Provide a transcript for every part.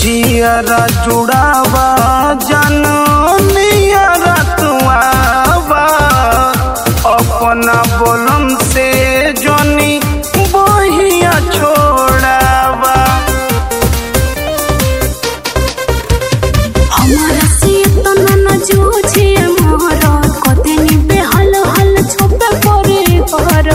जियरा जुड़ावा जानो नियरा तुआवा अपना बोलम से जोनी बहिया छोड़ावा हमारा से तना न जूझे मोर कतनी बेहल हल छोपे परे पर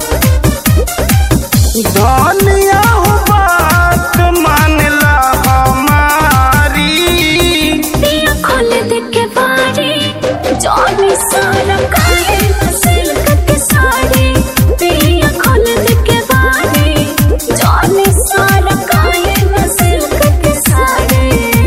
धनिया हो बात मानला हमारी पिया खोल दे के बारी जानी सारा काहे सिल्क के साड़ी पिया खोल दे के बारी जानी सारा काहे सिल्क के साड़ी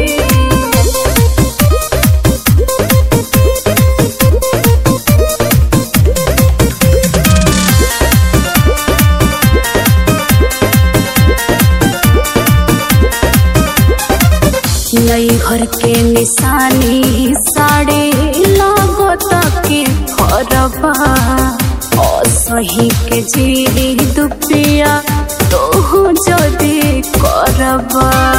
नई घर के निशानी साड़ी लागत के फरबा असही के जीरी दुपिया तो जदी करबा